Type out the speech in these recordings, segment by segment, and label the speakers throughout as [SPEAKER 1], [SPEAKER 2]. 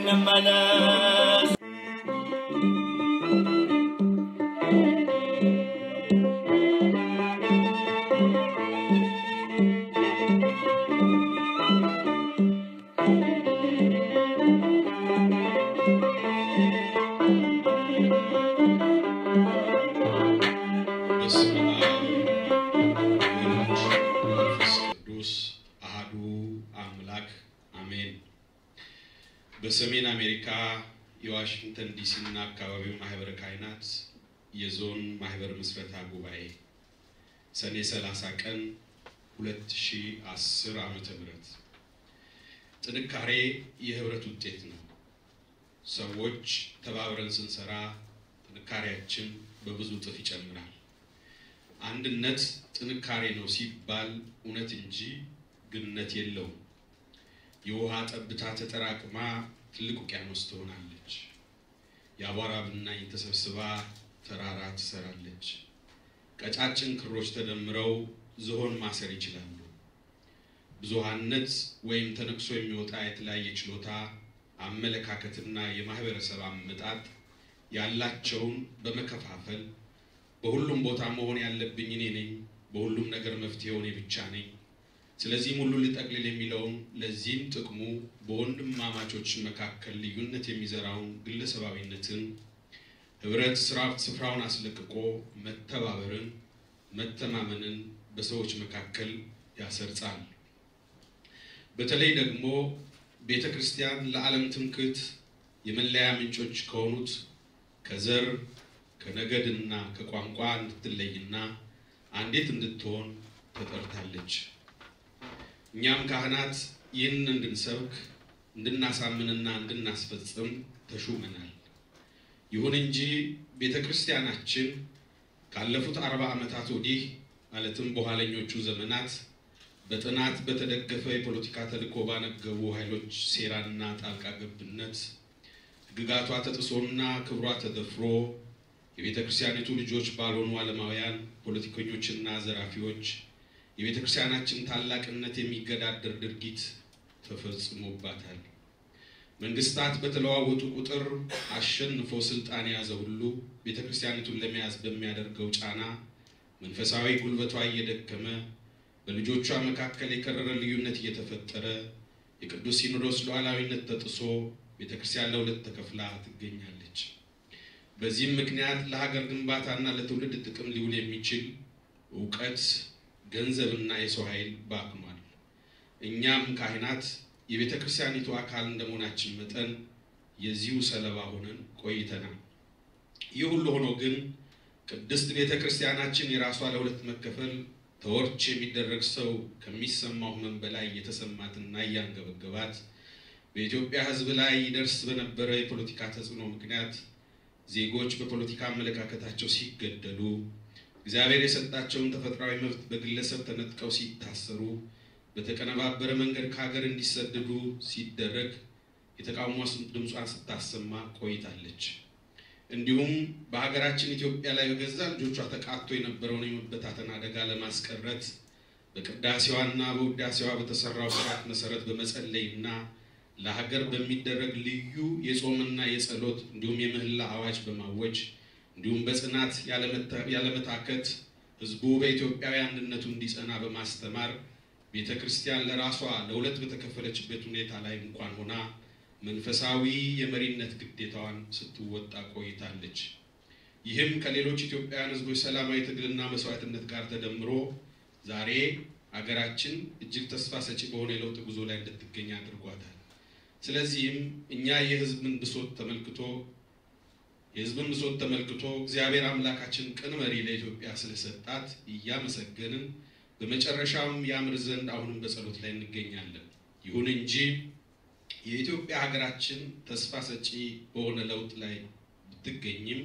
[SPEAKER 1] እንመለስ።
[SPEAKER 2] በስመ አብ ወወልድ ወመንፈስ ቅዱስ አሐዱ አምላክ አሜን። በሰሜን አሜሪካ የዋሽንግተን ዲሲ እና አካባቢው ማህበረ ካህናት የዞን ማህበር ምስረታ ጉባኤ ሰኔ 30 ቀን 2010 ዓመተ ምህረት ጥንካሬ የህብረት ውጤት ነው። ሰዎች ተባብረን ስንሰራ ጥንካሬያችን በብዙ እጥፍ ይጨምራል። አንድነት ጥንካሬ ነው ሲባል እውነት እንጂ ግንነት የለውም። የውሃ ጠብታ ተጠራቅማ ትልቅ ውቅያኖስ ትሆናለች። የአቧራ ብናኝ ተሰብስባ ተራራ ትሰራለች። ቀጫጭን ክሮች ተደምረው ዝሆን ማሰር ይችላሉ። ብዙሃነት ወይም ተነቅሶ የሚወጣ የተለያየ ችሎታ፣ አመለካከትና የማህበረሰብ አመጣጥ ያላቸውን በመከፋፈል በሁሉም ቦታ መሆን ያለብኝ እኔ ነኝ፣ በሁሉም ነገር መፍትሄው እኔ ብቻ ነኝ፣ ስለዚህም ሁሉ ልጠቅልል የሚለውን ለዚህም ጥቅሙ በወንድማማቾች መካከል ልዩነት የሚዘራውን ግለሰባዊነትን ህብረት ስራ ስፍራውን አስለቅቆ መተባበርን፣ መተማመንን በሰዎች መካከል ያሰርጻል። በተለይ ደግሞ ቤተ ክርስቲያን ለዓለም ትምክህት የመለያ ምንጮች ከሆኑት ከዘር ከነገድና ከቋንቋ እንድትለይና አንዲት እንድትሆን ተጠርታለች። እኛም ካህናት ይህን እንድንሰብክ እንድናሳምንና እንድናስፈጽም ተሹመናል። ይሁን እንጂ ቤተ ክርስቲያናችን ካለፉት አርባ ዓመታት ወዲህ ማለትም በኋለኞቹ ዘመናት በጥናት በተደገፈ የፖለቲካ ተልዕኮ ባነገቡ ኃይሎች ሴራና ጣልቃ ገብነት ሕግጋቷ ተጥሶና ክብሯ ተደፍሮ የቤተ ክርስቲያኒቱ ልጆች ባልሆኑ ዓለማውያን ፖለቲከኞችና ዘራፊዎች የቤተ ክርስቲያናችን ታላቅነት የሚገዳደር ድርጊት ተፈጽሞባታል። መንግስታት በተለዋወጡ ቁጥር አሸንፎ ስልጣን የያዘ ሁሉ ቤተ ክርስቲያኒቱን ለመያዝ በሚያደርገው ጫና መንፈሳዊ ጉልበቷ እየደከመ በልጆቿ መካከል የከረረ ልዩነት እየተፈጠረ የቅዱስ ሲኖዶስ ሉዓላዊነት ተጥሶ ቤተ ክርስቲያን ለሁለት ተከፍላ ትገኛለች። በዚህም ምክንያት ለሀገር ግንባታና ለትውልድ ጥቅም ሊውል የሚችል እውቀት፣ ገንዘብና የሰው ኃይል ባክኗል። እኛም ካህናት የቤተ ክርስቲያኒቱ አካል እንደመሆናችን መጠን የዚሁ ሰለባ ሆነን ቆይተናል። ይህ ሁሉ ሆኖ ግን ቅድስት ቤተ ክርስቲያናችን የራሷ ለሁለት መከፈል ተወርች የሚደረግ ሰው ከሚሰማው ሕመም በላይ የተሰማትና እያንገበገባት በኢትዮጵያ ሕዝብ ላይ ይደርስ በነበረ የፖለቲካ ተጽዕኖ ምክንያት ዜጎች በፖለቲካ አመለካከታቸው ሲገደሉ፣ እግዚአብሔር የሰጣቸውን ተፈጥሯዊ መብት በግለሰብ ተነጥቀው ሲታሰሩ፣ በተቀነባበረ መንገድ ከሀገር እንዲሰደዱ ሲደረግ የተቃውሞ ድምጿን ስታሰማ ቆይታለች። እንዲሁም በሀገራችን ኢትዮጵያ ላይ በገዛ ልጆቿ ተቃቶ የነበረውን የመበታተን አደጋ ለማስቀረት በቅዳሴዋና በውዳሴዋ በተሰራው ስርዓት መሰረት በመጸለይና ለሀገር በሚደረግ ልዩ የጾምና የጸሎት እንዲሁም የምህላ አዋጅ በማወጅ እንዲሁም በጽናት ያለመታከት ህዝቡ በኢትዮጵያዊ አንድነቱ እንዲጸና በማስተማር ቤተ ክርስቲያን ለራሷ ለሁለት በተከፈለችበት ሁኔታ ላይ እንኳን ሆና መንፈሳዊ የመሪነት ግዴታዋን ስትወጣ ቆይታለች። ይህም ከሌሎች ኢትዮጵያውያን ህዝቦች ሰላማዊ ትግልና መስዋዕትነት ጋር ተደምሮ ዛሬ አገራችን እጅግ ተስፋ ሰጪ በሆነ የለውጥ ጉዞ ላይ እንድትገኝ አድርጓታል። ስለዚህም እኛ የህዝብን ብሶት ተመልክቶ የህዝብን ብሶት ተመልክቶ እግዚአብሔር አምላካችን ቅን መሪ ለኢትዮጵያ ስለሰጣት እያመሰገንን በመጨረሻም ያምር ዘንድ አሁንም በጸሎት ላይ እንገኛለን። ይሁን እንጂ የኢትዮጵያ ሀገራችን ተስፋ ሰጪ በሆነ ለውጥ ላይ ብትገኝም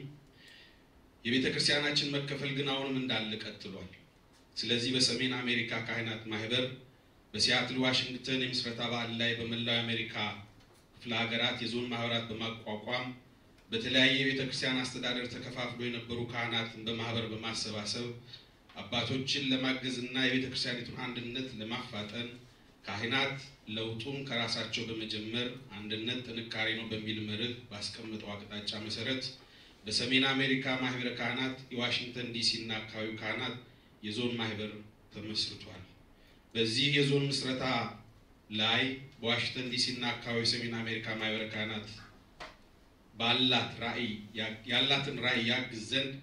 [SPEAKER 2] የቤተ ክርስቲያናችን መከፈል ግን አሁንም እንዳለ ቀጥሏል። ስለዚህ በሰሜን አሜሪካ ካህናት ማህበር በሲያትል ዋሽንግተን የምስረታ በዓል ላይ በመላው የአሜሪካ ክፍለ ሀገራት የዞን ማህበራት በማቋቋም በተለያየ የቤተ ክርስቲያን አስተዳደር ተከፋፍሎ የነበሩ ካህናትን በማህበር በማሰባሰብ አባቶችን ለማገዝ እና የቤተ ክርስቲያኒቱን አንድነት ለማፋጠን ካህናት ለውጡን ከራሳቸው በመጀመር አንድነት ጥንካሬ ነው በሚል መርህ ባስቀመጠው አቅጣጫ መሰረት በሰሜን አሜሪካ ማህበረ ካህናት የዋሽንግተን ዲሲ እና አካባቢው ካህናት የዞን ማህበር ተመስርቷል። በዚህ የዞን ምስረታ ላይ በዋሽንግተን ዲሲ እና አካባቢው የሰሜን አሜሪካ ማህበረ ካህናት ባላት ራዕይ ያላትን ራዕይ ያግዝ ዘንድ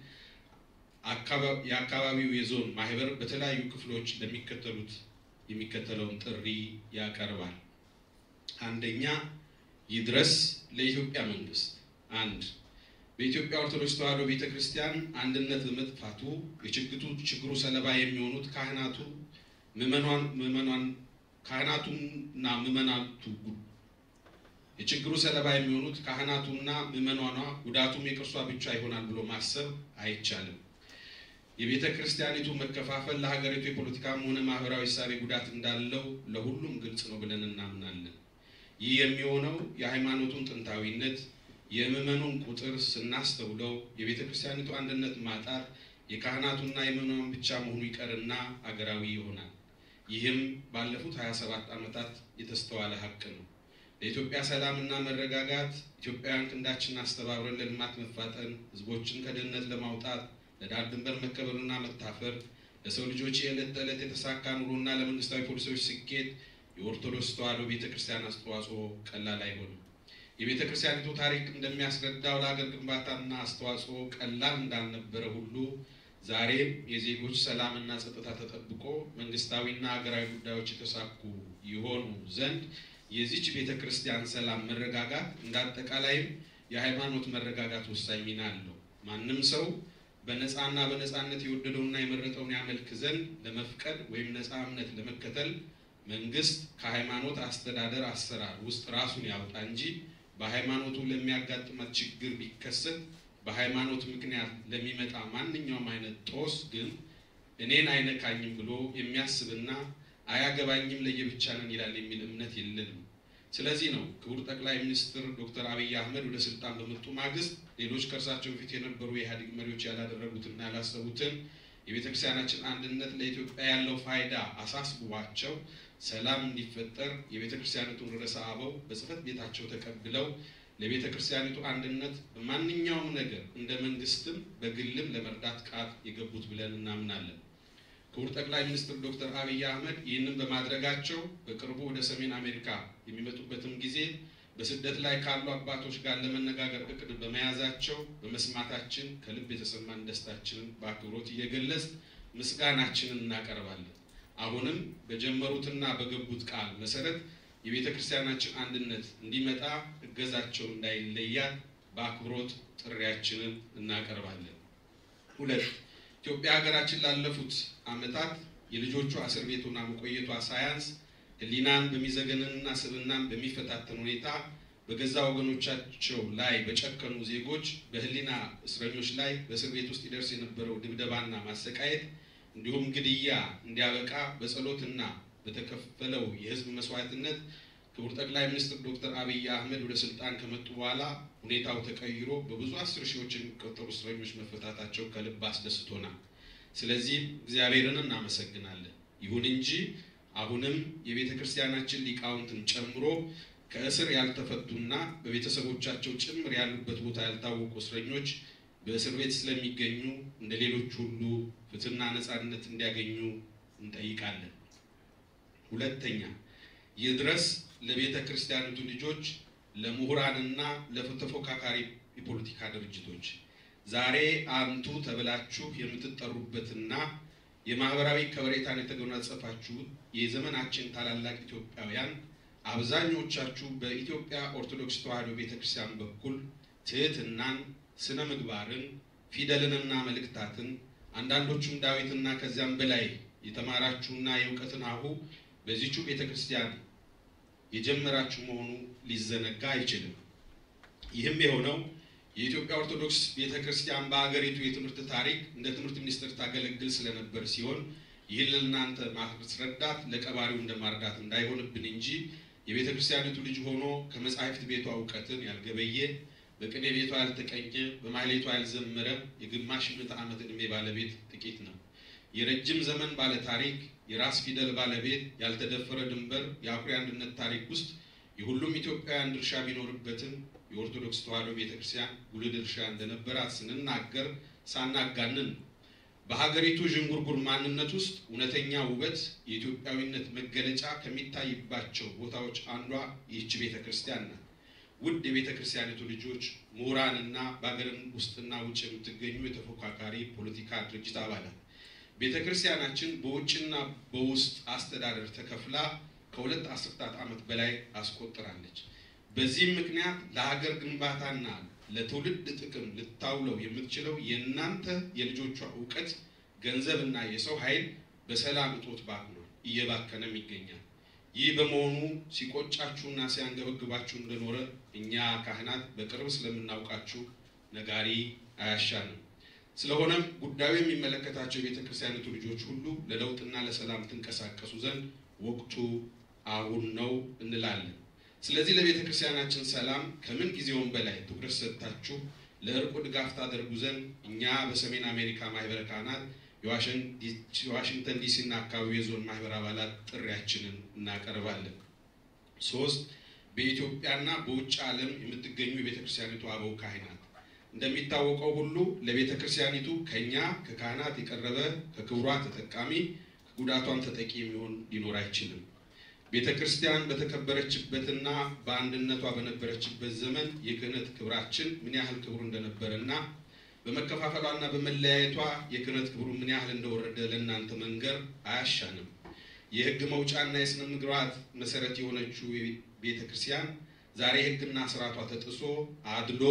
[SPEAKER 2] የአካባቢው የዞን ማህበር በተለያዩ ክፍሎች ለሚከተሉት የሚከተለውን ጥሪ ያቀርባል። አንደኛ፣ ይድረስ ለኢትዮጵያ መንግስት። አንድ በኢትዮጵያ ኦርቶዶክስ ተዋሕዶ ቤተ ክርስቲያን አንድነት በመጥፋቱ የችግቱ ችግሩ ሰለባ የሚሆኑት ካህናቱ ምዕመናን ካህናቱና ምዕመናቱ የችግሩ ሰለባ የሚሆኑት ካህናቱና ምዕመናኗ ጉዳቱም የቅርሷ ብቻ ይሆናል ብሎ ማሰብ አይቻልም። የቤተ ክርስቲያኒቱ መከፋፈል ለሀገሪቱ የፖለቲካም ሆነ ማህበራዊ እሳቤ ጉዳት እንዳለው ለሁሉም ግልጽ ነው ብለን እናምናለን። ይህ የሚሆነው የሃይማኖቱን ጥንታዊነት የምዕመኑን ቁጥር ስናስተውለው የቤተ ክርስቲያኒቱ አንድነት ማጣት የካህናቱና የምዕመናን ብቻ መሆኑ ይቀርና አገራዊ ይሆናል። ይህም ባለፉት 27 ዓመታት የተስተዋለ ሀቅ ነው። ለኢትዮጵያ ሰላምና መረጋጋት ኢትዮጵያውያን ክንዳችንን አስተባብረን ለልማት መፋጠን፣ ህዝቦችን ከድህነት ለማውጣት ለዳር ድንበር መከበርና መታፈር፣ ለሰው ልጆች የዕለት ተዕለት የተሳካ ኑሮና ለመንግስታዊ ፖሊሲዎች ስኬት የኦርቶዶክስ ተዋሕዶ ቤተ ክርስቲያን አስተዋጽኦ ቀላል አይሆንም። የቤተ ክርስቲያኒቱ ታሪክ እንደሚያስረዳው ለሀገር ግንባታና አስተዋጽኦ ቀላል እንዳልነበረ ሁሉ ዛሬም የዜጎች ሰላምና ጸጥታ ተጠብቆ መንግስታዊና ሀገራዊ ጉዳዮች የተሳኩ ይሆኑ ዘንድ የዚች ቤተ ክርስቲያን ሰላም መረጋጋት እንደ አጠቃላይም የሃይማኖት መረጋጋት ወሳኝ ሚና አለው። ማንም ሰው በነፃና በነፃነት የወደደውና የመረጠውን ያመልክ ዘንድ ለመፍቀድ ወይም ነፃ እምነት ለመከተል መንግስት ከሃይማኖት አስተዳደር አሰራር ውስጥ ራሱን ያውጣ እንጂ በሃይማኖቱ ለሚያጋጥማት ችግር ቢከሰት በሃይማኖት ምክንያት ለሚመጣ ማንኛውም አይነት ጦስ ግን እኔን አይነካኝም ብሎ የሚያስብና አያገባኝም ለየብቻ ነን ይላል የሚል እምነት የለንም። ስለዚህ ነው ክቡር ጠቅላይ ሚኒስትር ዶክተር አብይ አህመድ ወደ ስልጣን በመጡ ማግስት ሌሎች ከእርሳቸው በፊት የነበሩ የኢህአዴግ መሪዎች ያላደረጉትና ያላሰቡትን የቤተ ክርስቲያናችን አንድነት ለኢትዮጵያ ያለው ፋይዳ አሳስቧቸው ሰላም እንዲፈጠር የቤተ ክርስቲያኒቱን ርዕሰ አበው በጽህፈት ቤታቸው ተቀብለው ለቤተ ክርስቲያኒቱ አንድነት በማንኛውም ነገር እንደ መንግስትም በግልም ለመርዳት ቃል የገቡት ብለን እናምናለን። ክቡር ጠቅላይ ሚኒስትር ዶክተር አብይ አህመድ ይህንን በማድረጋቸው በቅርቡ ወደ ሰሜን አሜሪካ የሚመጡበትም ጊዜ በስደት ላይ ካሉ አባቶች ጋር ለመነጋገር እቅድ በመያዛቸው በመስማታችን ከልብ የተሰማን ደስታችንን በአክብሮት እየገለጽ ምስጋናችንን እናቀርባለን። አሁንም በጀመሩትና በገቡት ቃል መሰረት የቤተ ክርስቲያናችን አንድነት እንዲመጣ እገዛቸው እንዳይለያት በአክብሮት ጥሪያችንን እናቀርባለን። ሁለት ኢትዮጵያ ሀገራችን ላለፉት ዓመታት የልጆቿ እስር ቤት ሆና መቆየቷ ሳያንስ ሕሊናን በሚዘገንንና ስብናን በሚፈታተን ሁኔታ በገዛ ወገኖቻቸው ላይ በጨከኑ ዜጎች በሕሊና እስረኞች ላይ በእስር ቤት ውስጥ ይደርስ የነበረው ድብደባና ማሰቃየት እንዲሁም ግድያ እንዲያበቃ በጸሎትና በተከፈለው የሕዝብ መስዋዕትነት ክቡር ጠቅላይ ሚኒስትር ዶክተር አብይ አህመድ ወደ ስልጣን ከመጡ በኋላ ሁኔታው ተቀይሮ በብዙ አስር ሺዎች የሚቆጠሩ እስረኞች መፈታታቸው ከልብ አስደስቶናል። ስለዚህም እግዚአብሔርን እናመሰግናለን። ይሁን እንጂ አሁንም የቤተ ክርስቲያናችን ሊቃውንትን ጨምሮ ከእስር ያልተፈቱና በቤተሰቦቻቸው ጭምር ያሉበት ቦታ ያልታወቁ እስረኞች በእስር ቤት ስለሚገኙ እንደ ሌሎች ሁሉ ፍትህና ነፃነት እንዲያገኙ እንጠይቃለን። ሁለተኛ ይድረስ ለቤተ ክርስቲያኒቱ ልጆች፣ ለምሁራንና ለተፎካካሪ የፖለቲካ ድርጅቶች ዛሬ አንቱ ተብላችሁ የምትጠሩበትና የማህበራዊ ከበሬታን የተጎናጸፋችሁ የዘመናችን ታላላቅ ኢትዮጵያውያን አብዛኞቻችሁ በኢትዮጵያ ኦርቶዶክስ ተዋሕዶ ቤተ ክርስቲያን በኩል ትህትናን፣ ስነ ምግባርን፣ ፊደልንና መልእክታትን አንዳንዶቹም ዳዊትና ከዚያም በላይ የተማራችሁና የእውቀትን አሁ በዚቹ ቤተ ክርስቲያን የጀመራችሁ መሆኑ ሊዘነጋ አይችልም። ይህም የሆነው የኢትዮጵያ ኦርቶዶክስ ቤተ ክርስቲያን በሀገሪቱ የትምህርት ታሪክ እንደ ትምህርት ሚኒስቴር ታገለግል ስለነበር ሲሆን ይህን ለእናንተ ማስረዳት ለቀባሪው እንደ ማርዳት እንዳይሆንብን እንጂ የቤተ ክርስቲያኒቱ ልጅ ሆኖ ከመጻሕፍት ቤቷ እውቀትን ያልገበየ በቅኔ ቤቷ ያልተቀኘ በማህሌቷ ያልዘመረ የግማሽ ምዕተ ዓመት ዕድሜ ባለቤት ጥቂት ነው። የረጅም ዘመን ባለ ታሪክ የራስ ፊደል ባለቤት፣ ያልተደፈረ ድንበር፣ የአኩሪ አንድነት ታሪክ ውስጥ የሁሉም ኢትዮጵያውያን ድርሻ ቢኖርበትም የኦርቶዶክስ ተዋሕዶ ቤተክርስቲያን ጉልህ ድርሻ እንደነበራት ስንናገር ሳናጋንን በሀገሪቱ ዥንጉርጉር ማንነት ውስጥ እውነተኛ ውበት የኢትዮጵያዊነት መገለጫ ከሚታይባቸው ቦታዎች አንዷ ይህች ቤተ ክርስቲያን ናት። ውድ የቤተ ክርስቲያኒቱ ልጆች፣ ምሁራንና በሀገር ውስጥና ውጭ የምትገኙ የተፎካካሪ ፖለቲካ ድርጅት አባላት ቤተ ክርስቲያናችን በውጭና በውስጥ አስተዳደር ተከፍላ ከሁለት አስርታት ዓመት በላይ አስቆጥራለች። በዚህም ምክንያት ለሀገር ግንባታና ለትውልድ ጥቅም ልታውለው የምትችለው የእናንተ የልጆቿ እውቀት፣ ገንዘብና የሰው ኃይል በሰላም እጦት ባክኗል፣ እየባከነም ይገኛል። ይህ በመሆኑ ሲቆጫችሁና ሲያንገበግባችሁ እንደኖረ እኛ ካህናት በቅርብ ስለምናውቃችሁ ነጋሪ አያሻንም። ስለሆነም ጉዳዩ የሚመለከታቸው የቤተ ክርስቲያኒቱ ልጆች ሁሉ ለለውጥና ለሰላም ትንቀሳቀሱ ዘንድ ወቅቱ አሁን ነው እንላለን። ስለዚህ ለቤተ ክርስቲያናችን ሰላም ከምን ጊዜውም በላይ ትኩረት ሰጥታችሁ ለእርቁ ድጋፍ ታደርጉ ዘንድ እኛ በሰሜን አሜሪካ ማህበረ ካህናት የዋሽንግተን ዲሲ እና አካባቢ የዞን ማህበር አባላት ጥሪያችንን እናቀርባለን። ሶስት በኢትዮጵያና በውጭ ዓለም የምትገኙ የቤተ ክርስቲያኒቱ አበው ካህናት እንደሚታወቀው ሁሉ ለቤተ ክርስቲያኒቱ ከኛ ከካህናት የቀረበ ከክብሯ ተጠቃሚ ከጉዳቷም ተጠቂ የሚሆን ሊኖር አይችልም። ቤተ ክርስቲያን በተከበረችበትና በአንድነቷ በነበረችበት ዘመን የክህነት ክብራችን ምን ያህል ክብሩ እንደነበረና በመከፋፈሏና በመለያየቷ የክህነት ክብሩ ምን ያህል እንደወረደ ለእናንተ መንገር አያሻንም። የሕግ መውጫና የሥነ ምግባራት መሰረት የሆነችው ቤተ ክርስቲያን ዛሬ ሕግና ስርዓቷ ተጥሶ አድሎ፣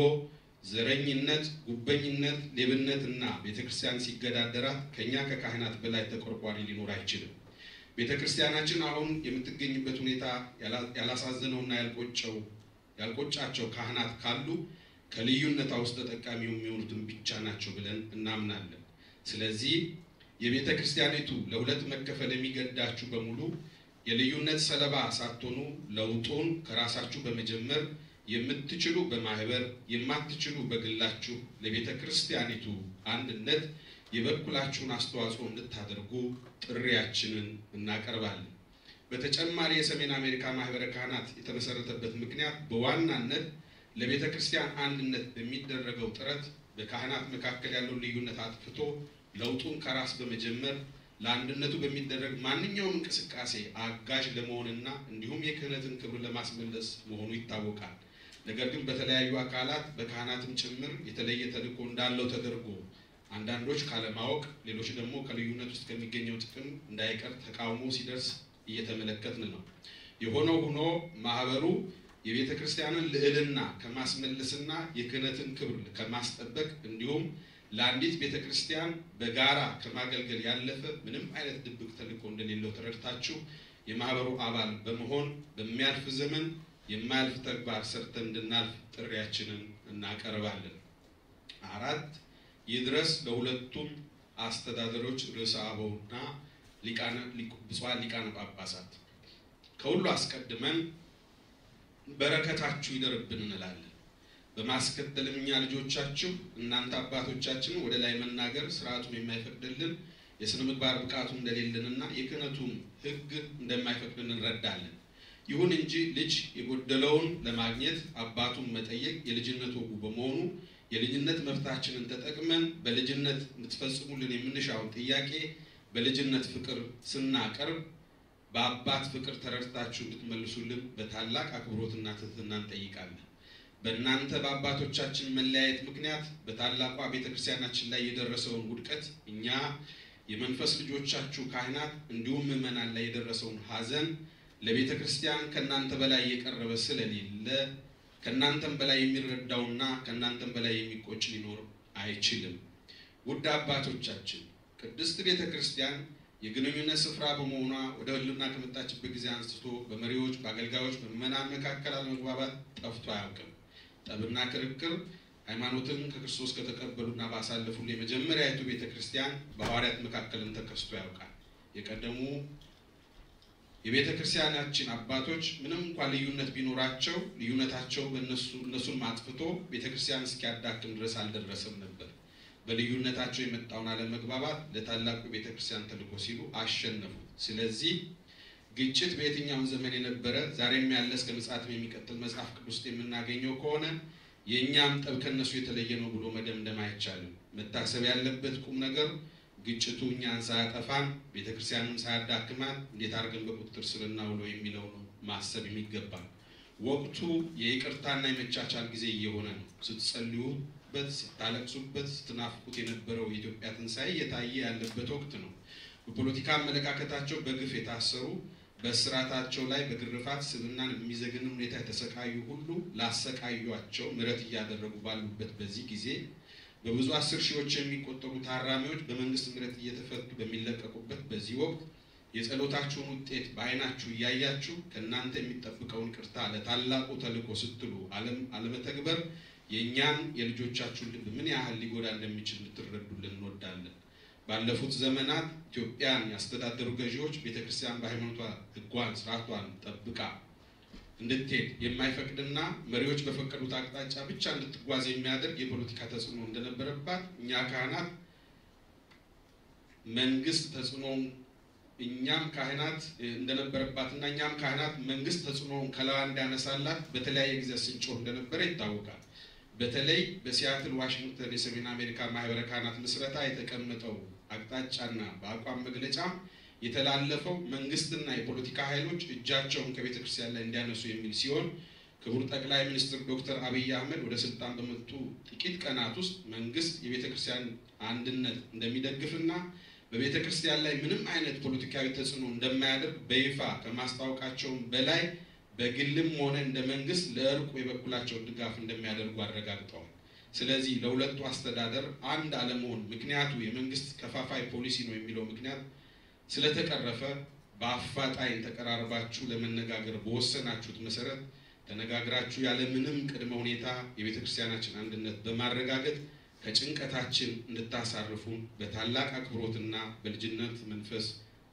[SPEAKER 2] ዘረኝነት፣ ጉበኝነት፣ ሌብነት እና ቤተ ክርስቲያን ሲገዳደራት ከእኛ ከካህናት በላይ ተቆርቋሪ ሊኖር አይችልም። ቤተ ክርስቲያናችን አሁን የምትገኝበት ሁኔታ ያላሳዘነውና ያልቆጨው ያልቆጫቸው ካህናት ካሉ ከልዩነቷ ውስጥ ተጠቃሚ የሚሆኑትን ብቻ ናቸው ብለን እናምናለን። ስለዚህ የቤተ ክርስቲያኒቱ ለሁለት መከፈል የሚገዳችሁ በሙሉ የልዩነት ሰለባ ሳትሆኑ ለውጡን ከራሳችሁ በመጀመር የምትችሉ በማህበር የማትችሉ በግላችሁ ለቤተ ክርስቲያኒቱ አንድነት የበኩላችሁን አስተዋጽኦ እንድታደርጉ ጥሪያችንን እናቀርባለን። በተጨማሪ የሰሜን አሜሪካ ማህበረ ካህናት የተመሰረተበት ምክንያት በዋናነት ለቤተ ክርስቲያን አንድነት በሚደረገው ጥረት በካህናት መካከል ያለውን ልዩነት አጥፍቶ ለውጡን ከራስ በመጀመር ለአንድነቱ በሚደረግ ማንኛውም እንቅስቃሴ አጋዥ ለመሆንና እንዲሁም የክህነትን ክብር ለማስመለስ መሆኑ ይታወቃል። ነገር ግን በተለያዩ አካላት በካህናትም ጭምር የተለየ ተልዕኮ እንዳለው ተደርጎ አንዳንዶች ካለማወቅ፣ ሌሎች ደግሞ ከልዩነት ውስጥ ከሚገኘው ጥቅም እንዳይቀር ተቃውሞ ሲደርስ እየተመለከትን ነው። የሆነው ሆኖ ማህበሩ የቤተ ክርስቲያንን ልዕልና ከማስመለስና የክህነትን ክብር ከማስጠበቅ እንዲሁም ለአንዲት ቤተ ክርስቲያን በጋራ ከማገልገል ያለፈ ምንም አይነት ድብቅ ተልዕኮ እንደሌለው ተረድታችሁ የማህበሩ አባል በመሆን በሚያልፍ ዘመን የማያልፍ ተግባር ሰርተን እንድናልፍ ጥሪያችንን እናቀርባለን። አራት ይድረስ ለሁለቱም አስተዳደሮች ርዕሰ አበውና ብፁዓን ሊቃነ ጳጳሳት። ከሁሉ አስቀድመን በረከታችሁ ይደርብን እንላለን። በማስከተልም እኛ ልጆቻችሁ እናንተ አባቶቻችን ወደ ላይ መናገር ስርዓቱን የማይፈቅድልን የስነ ምግባር ብቃቱ እንደሌለንና የክህነቱን ሕግ እንደማይፈቅድልን እንረዳለን። ይሁን እንጂ ልጅ የጎደለውን ለማግኘት አባቱን መጠየቅ የልጅነት ወጉ በመሆኑ የልጅነት መብታችንን ተጠቅመን በልጅነት እንድትፈጽሙልን የምንሻውን ጥያቄ በልጅነት ፍቅር ስናቀርብ በአባት ፍቅር ተረድታችሁ እንድትመልሱልን በታላቅ አክብሮትና ትህትና እንጠይቃለን። በእናንተ በአባቶቻችን መለያየት ምክንያት በታላቋ ቤተክርስቲያናችን ላይ የደረሰውን ውድቀት እኛ የመንፈስ ልጆቻችሁ ካህናት እንዲሁም ምዕመናን ላይ የደረሰውን ሐዘን ለቤተ ክርስቲያን ከእናንተ በላይ የቀረበ ስለሌለ ከእናንተም በላይ የሚረዳውና ከእናንተም በላይ የሚቆጭ ሊኖር አይችልም። ውድ አባቶቻችን ቅድስት ቤተ ክርስቲያን የግንኙነት ስፍራ በመሆኗ ወደ ሕልውና ከመጣችበት ጊዜ አንስቶ በመሪዎች፣ በአገልጋዮች፣ በምዕመናን መካከል አለመግባባት ጠፍቶ አያውቅም። ጠብና ክርክር ሃይማኖትን ከክርስቶስ ከተቀበሉና ባሳለፉ የመጀመሪያዊቱ ቤተ ክርስቲያን በሐዋርያት መካከልም ተከስቶ ያውቃል። የቀደሙ የቤተ ክርስቲያናችን አባቶች ምንም እንኳን ልዩነት ቢኖራቸው ልዩነታቸው በእነሱ እነሱን ማጥፍቶ ቤተ ክርስቲያን እስኪያዳክም ድረስ አልደረሰም ነበር። በልዩነታቸው የመጣውን አለመግባባት ለታላቁ ቤተ ክርስቲያን ተልዕኮ ሲሉ አሸነፉት። ስለዚህ ግጭት በየትኛውም ዘመን የነበረ ዛሬም ያለ እስከ ምጽአትም የሚቀጥል መጽሐፍ ቅዱስ ውስጥ የምናገኘው ከሆነ የእኛም ጠብ ከነሱ የተለየ ነው ብሎ መደምደም አይቻልም። መታሰብ ያለበት ቁም ነገር ግጭቱ እኛን ሳያጠፋን ቤተ ክርስቲያንም ሳያዳክማን እንዴት አድርገን በቁጥጥር ስር እናውለው የሚለው ነው ማሰብ የሚገባል። ወቅቱ የይቅርታና የመቻቻል ጊዜ እየሆነ ነው። ስትጸልዩበት፣ ስታለቅሱበት፣ ስትናፍቁት የነበረው የኢትዮጵያ ትንሣኤ እየታየ ያለበት ወቅት ነው። በፖለቲካ አመለካከታቸው በግፍ የታሰሩ በስርዓታቸው ላይ በግርፋት ስብናን የሚዘግን ሁኔታ የተሰቃዩ ሁሉ ላሰቃዩቸው ምሕረት እያደረጉ ባሉበት በዚህ ጊዜ በብዙ አስር ሺዎች የሚቆጠሩ ታራሚዎች በመንግስት ምሕረት እየተፈቱ በሚለቀቁበት በዚህ ወቅት የጸሎታችሁን ውጤት በዓይናችሁ እያያችሁ ከእናንተ የሚጠብቀውን ቅርታ ለታላቁ ተልዕኮ ስትሉ አለመተግበር የእኛን የልጆቻችሁን ልብ ምን ያህል ሊጎዳ እንደሚችል ልትረዱልን እንወዳለን። ባለፉት ዘመናት ኢትዮጵያን ያስተዳደሩ ገዢዎች ቤተክርስቲያን በሃይማኖቷ ሕጓን ስርዓቷን ጠብቃ እንድትሄድ የማይፈቅድና መሪዎች በፈቀዱት አቅጣጫ ብቻ እንድትጓዝ የሚያደርግ የፖለቲካ ተጽዕኖ እንደነበረባት እኛ ካህናት መንግስት ተጽዕኖውን እኛም ካህናት እንደነበረባትና እኛም ካህናት መንግስት ተጽዕኖውን ከለዋ እንዲያነሳላት በተለያየ ጊዜ ስንጮህ እንደነበረ ይታወቃል። በተለይ በሲያትል ዋሽንግተን የሰሜን አሜሪካ ማህበረ ካህናት ምስረታ የተቀመጠው አቅጣጫና በአቋም መግለጫ የተላለፈው መንግስትና የፖለቲካ ኃይሎች እጃቸውን ከቤተ ክርስቲያን ላይ እንዲያነሱ የሚል ሲሆን ክቡር ጠቅላይ ሚኒስትር ዶክተር አብይ አህመድ ወደ ስልጣን በመጡ ጥቂት ቀናት ውስጥ መንግስት የቤተ ክርስቲያን አንድነት እንደሚደግፍና በቤተ ክርስቲያን ላይ ምንም አይነት ፖለቲካዊ ተጽዕኖ እንደማያደርግ በይፋ ከማስታወቃቸውም በላይ በግልም ሆነ እንደ መንግስት ለእርቁ የበኩላቸውን ድጋፍ እንደሚያደርጉ አረጋግጠዋል። ስለዚህ ለሁለቱ አስተዳደር አንድ አለመሆን ምክንያቱ የመንግስት ከፋፋይ ፖሊሲ ነው የሚለው ምክንያት ስለተቀረፈ በአፋጣኝ ተቀራርባችሁ ለመነጋገር በወሰናችሁት መሰረት ተነጋግራችሁ ያለምንም ቅድመ ሁኔታ የቤተ ክርስቲያናችን አንድነት በማረጋገጥ ከጭንቀታችን እንድታሳርፉን በታላቅ አክብሮትና በልጅነት መንፈስ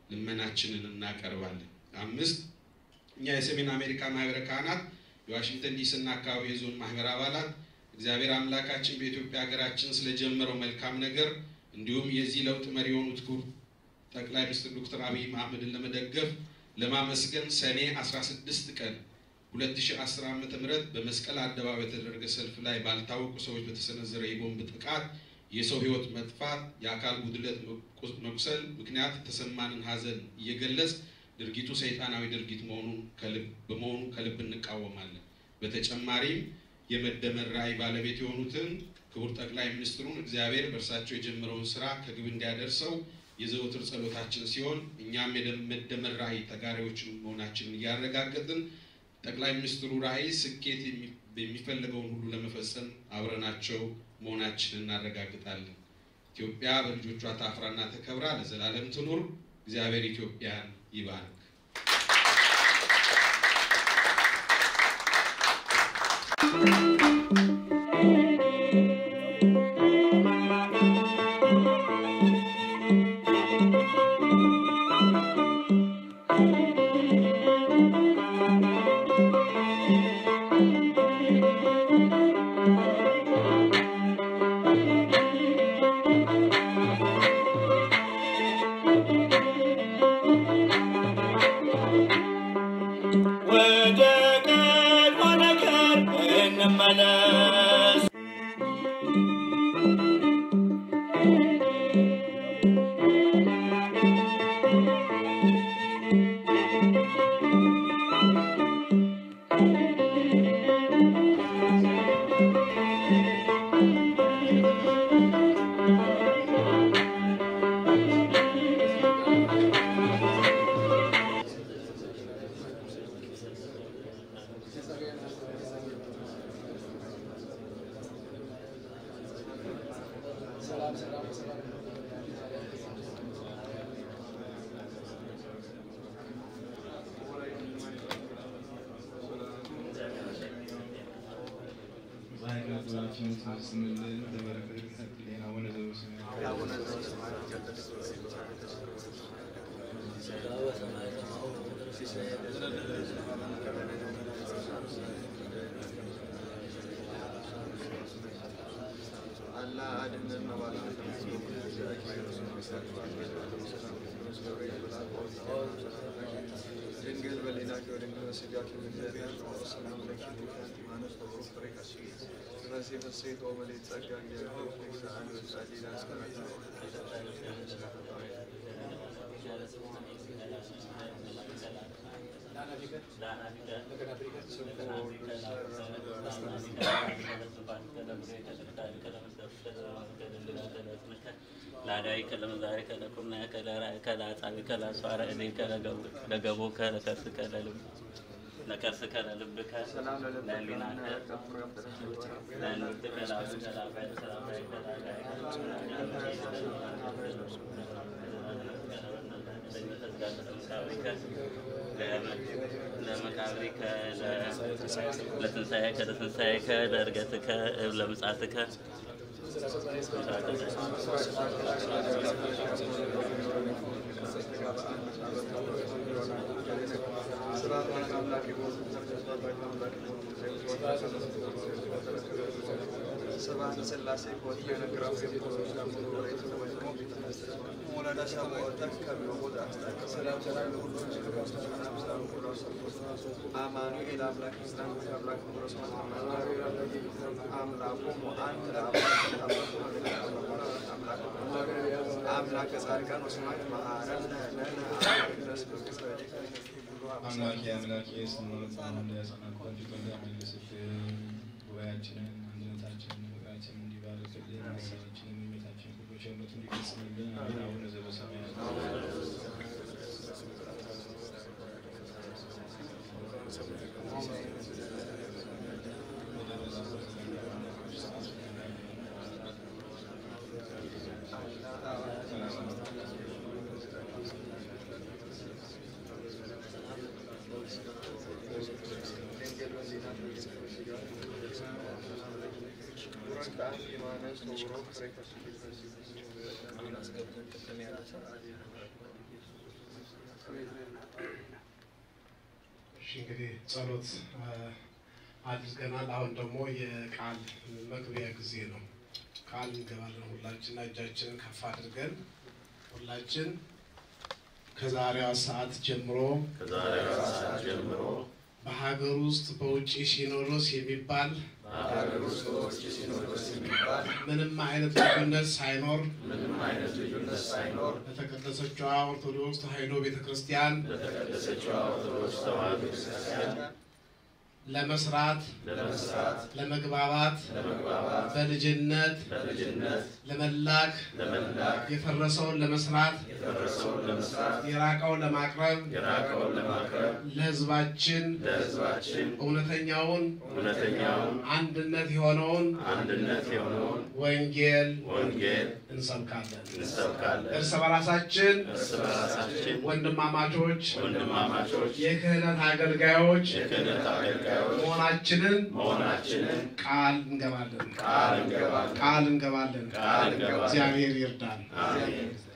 [SPEAKER 2] ልመናችንን እናቀርባለን። አምስት እኛ የሰሜን አሜሪካ ማህበረ ካህናት የዋሽንግተን ዲሲና አካባቢ የዞን ማህበር አባላት እግዚአብሔር አምላካችን በኢትዮጵያ ሀገራችን ስለጀመረው መልካም ነገር እንዲሁም የዚህ ለውጥ መሪ የሆኑት ክቡር ጠቅላይ ሚኒስትር ዶክተር አብይ አህመድን ለመደገፍ ለማመስገን ሰኔ 16 ቀን 2010 ዓ.ም በመስቀል አደባባይ በተደረገ ሰልፍ ላይ ባልታወቁ ሰዎች በተሰነዘረ የቦምብ ጥቃት የሰው ሕይወት መጥፋት፣ የአካል ጉድለት መቁሰል ምክንያት የተሰማንን ሐዘን እየገለጽ ድርጊቱ ሰይጣናዊ ድርጊት መሆኑን በመሆኑ ከልብ እንቃወማለን። በተጨማሪም የመደመር ራዕይ ባለቤት የሆኑትን ክቡር ጠቅላይ ሚኒስትሩን እግዚአብሔር በእርሳቸው የጀመረውን ስራ ከግብ እንዲያደርሰው የዘወትር ጸሎታችን ሲሆን እኛም የመደመር ራዕይ ተጋሪዎችን መሆናችንን እያረጋገጥን ጠቅላይ ሚኒስትሩ ራዕይ ስኬት የሚፈልገውን ሁሉ ለመፈጸም አብረናቸው መሆናችንን እናረጋግጣለን። ኢትዮጵያ በልጆቿ ታፍራና ተከብራ ለዘላለም ትኑር። እግዚአብሔር ኢትዮጵያን ይባርክ።
[SPEAKER 1] ወደ ቀድሞ ነገር እንመለስ።
[SPEAKER 3] ድንግል በሊናቸው ድንግል በስጋቸው እግዚአብሔር ሰላም ለኪ ማለት በብሩ ፍሬ ቀስ ስለዚህ ፍሴቶ መሌት ጸጋ እግዚአብሔር ሰአል ወጻሊ ላስቀረታ
[SPEAKER 4] ላዳይ ከለመዛሪ ከለኩና ከለራ ከላጻቢ ከላሷረ እኔ ከለገቦ ከለከርስ ከለልብ ለከርስ ከለልብከ
[SPEAKER 3] ሰላም
[SPEAKER 4] ለሊና ለንት ከላብ ከላባይ ሰላባይ ለመቃብሪከ ለትንሣኤከ ለትንሣኤከ ለእርገትከ ለምጻትከ
[SPEAKER 3] ስብሐት ሥላሴ ኮት የነግራው ወለደ ሰብኦተ ከሚወት ሰላም ሰላም ለሁሉ አማኑኤል አምላክ ምስራን አምላክ ቁረስ አምላኮሙ አንድ አምላክ ጻድቃን ወስማት መሐረነ ለነ ድረስ
[SPEAKER 5] አምላኬ አምላኬ ስንኖር እንዲያጸናበት ሊቆያ መልስልን። ጉባኤያችንን፣ አንድነታችንን፣ ፍቅራችንን እንዲባርክልን፣ ሀሳባችንን፣ የሚመታችን ሁሉ ቸርነቱ እንዲፈጽምልን። አሜን። አቡነ ዘበሰማያት
[SPEAKER 6] እሺ እንግዲህ ጸሎት አድርገናል። አሁን ደግሞ የቃል መግቢያ ጊዜ ነው። ቃል እንገባለን። ሁላችን እጃችንን ከፍ አድርገን ሁላችን ከዛሬዋ ሰዓት ጀምሮ
[SPEAKER 4] ከዛሬዋ ሰዓት ጀምሮ
[SPEAKER 6] በሀገር ውስጥ በውጭ ሲኖዶስ የሚባል
[SPEAKER 3] በሀገር ውስጥ በውጭ ሲኖዶስ የሚባል
[SPEAKER 6] ምንም አይነት ልዩነት ሳይኖር
[SPEAKER 3] ምንም አይነት ልዩነት ሳይኖር
[SPEAKER 6] በተቀደሰችዋ ኦርቶዶክስ ተዋሕዶ ቤተ ክርስቲያን
[SPEAKER 3] በተቀደሰችው ኦርቶዶክስ ተዋሕዶ ቤተክርስቲያን
[SPEAKER 6] ለመስራት
[SPEAKER 3] ለመስራት
[SPEAKER 6] ለመግባባት
[SPEAKER 3] ለመግባባት
[SPEAKER 6] በልጅነት
[SPEAKER 3] በልጅነት
[SPEAKER 6] ለመላክ
[SPEAKER 3] ለመላክ
[SPEAKER 6] የፈረሰውን ለመስራት
[SPEAKER 3] የፈረሰውን ለመስራት
[SPEAKER 6] የራቀውን ለማቅረብ
[SPEAKER 3] የራቀውን ለማቅረብ
[SPEAKER 6] ለሕዝባችን
[SPEAKER 3] ለሕዝባችን
[SPEAKER 6] እውነተኛውን
[SPEAKER 3] እውነተኛውን
[SPEAKER 6] አንድነት የሆነውን
[SPEAKER 3] አንድነት የሆነውን
[SPEAKER 6] ወንጌል
[SPEAKER 3] ወንጌል
[SPEAKER 6] እንሰብካለን።
[SPEAKER 3] እንሰብካለን።
[SPEAKER 6] እርስ በራሳችን
[SPEAKER 3] እርስ በራሳችን
[SPEAKER 6] ወንድማማቾች
[SPEAKER 3] ወንድማማቾች
[SPEAKER 6] የክህነት አገልጋዮች
[SPEAKER 3] የክህነት አገልጋዮች
[SPEAKER 6] መሆናችንን
[SPEAKER 3] መሆናችንን
[SPEAKER 6] ቃል እንገባለን።
[SPEAKER 3] ቃል እንገባለን።
[SPEAKER 6] ቃል እንገባለን።
[SPEAKER 3] ቃል እንገባለን።
[SPEAKER 6] እግዚአብሔር ይርዳን።
[SPEAKER 3] አሜን።